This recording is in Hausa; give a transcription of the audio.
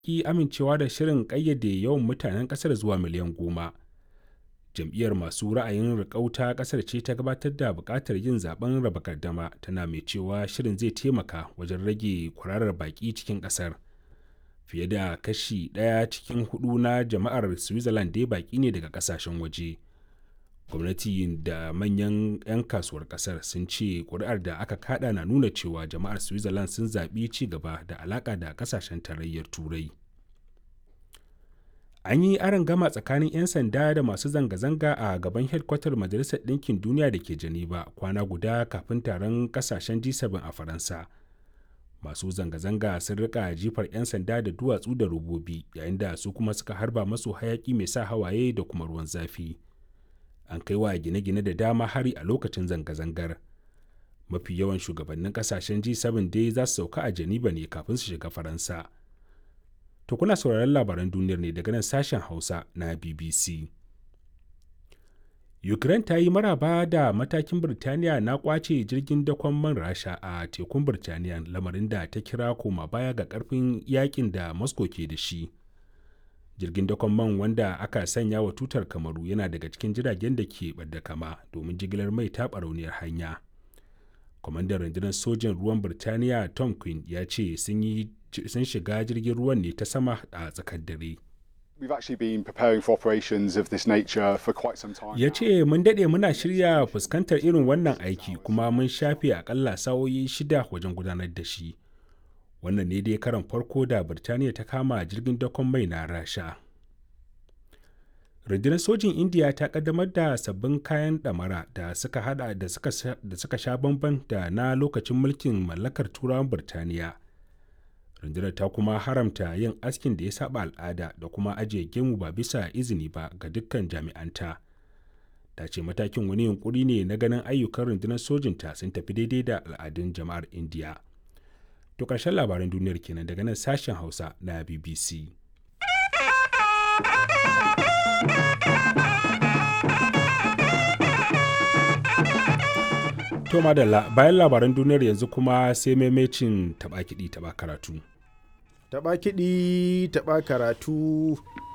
ki amincewa da shirin ƙayyade yawan mutanen ƙasar zuwa miliyan goma. Jam'iyyar masu ra'ayin riƙau ta ƙasar ce ta gabatar da buƙatar yin zaben raba gardama tana mai cewa shirin zai taimaka wajen rage kwararar baƙi cikin ƙasar. Fiye da kashi ɗaya cikin hudu na jama'ar Switzerland dai baƙi ne daga ƙasashen waje. gwamnati da manyan 'yan kasuwar kasar sun ce kuri'ar da aka kada na nuna cewa jama'ar switzerland sun zaɓi ci gaba da alaƙa da ƙasashen tarayyar turai an yi aron gama tsakanin 'yan sanda da masu zanga-zanga a gaban hedkwatar majalisar ɗinkin duniya da ke geneva kwana guda kafin taron ƙasashen g7 a faransa masu zanga-zanga sun rika jifar 'yan sanda da duwatsu da robobi yayin da su kuma suka harba masu hayaki mai sa hawaye da kuma ruwan zafi an kai wa gine-gine da dama hari a lokacin zanga-zangar mafi yawan shugabannin kasashen g7 dai za su sauka a geneva ne kafin su shiga faransa to kuna sauraron labaran duniyar ne daga nan sashen hausa na bbc ukraine ta yi maraba da matakin birtaniya na kwace jirgin dakon man rasha a tekun birtaniya lamarin da ta kira koma baya ga karfin yakin da moscow ke da shi jirgin dakon man wanda aka sanya wa tutar kamaru yana daga cikin jiragen da ke ɓadda kama domin jigilar mai ta barauniyar hanya kwamandan rundunar sojin ruwan birtaniya tom quinn ya ce sun shiga jirgin ruwan ne ta sama a tsakar dare ya ce mun daɗe muna shirya fuskantar irin wannan aiki kuma mun shafe akalla sa'o'i shida wajen gudanar da shi wannan ne dai karan farko da birtaniya ta kama jirgin dakon mai na rasha rundunar sojin indiya ta kaddamar da sabbin kayan damara da suka hada da suka sha bamban da na lokacin mulkin mallakar turawan birtaniya rundunar ta kuma haramta yin askin da ya saba al'ada da kuma ajiye gemu ba bisa izini ba ga dukkan jami'anta ta ce matakin wani yunkuri ne na ganin ayyukan rundunar sojinta sun tafi daidai da al'adun jama'ar indiya To ƙarshen labaran duniyar kenan daga nan sashen Hausa na BBC. To madalla bayan labaran duniyar yanzu kuma sai maimacin taɓa kiɗi taɓa karatu. Taɓa kiɗi taɓa karatu.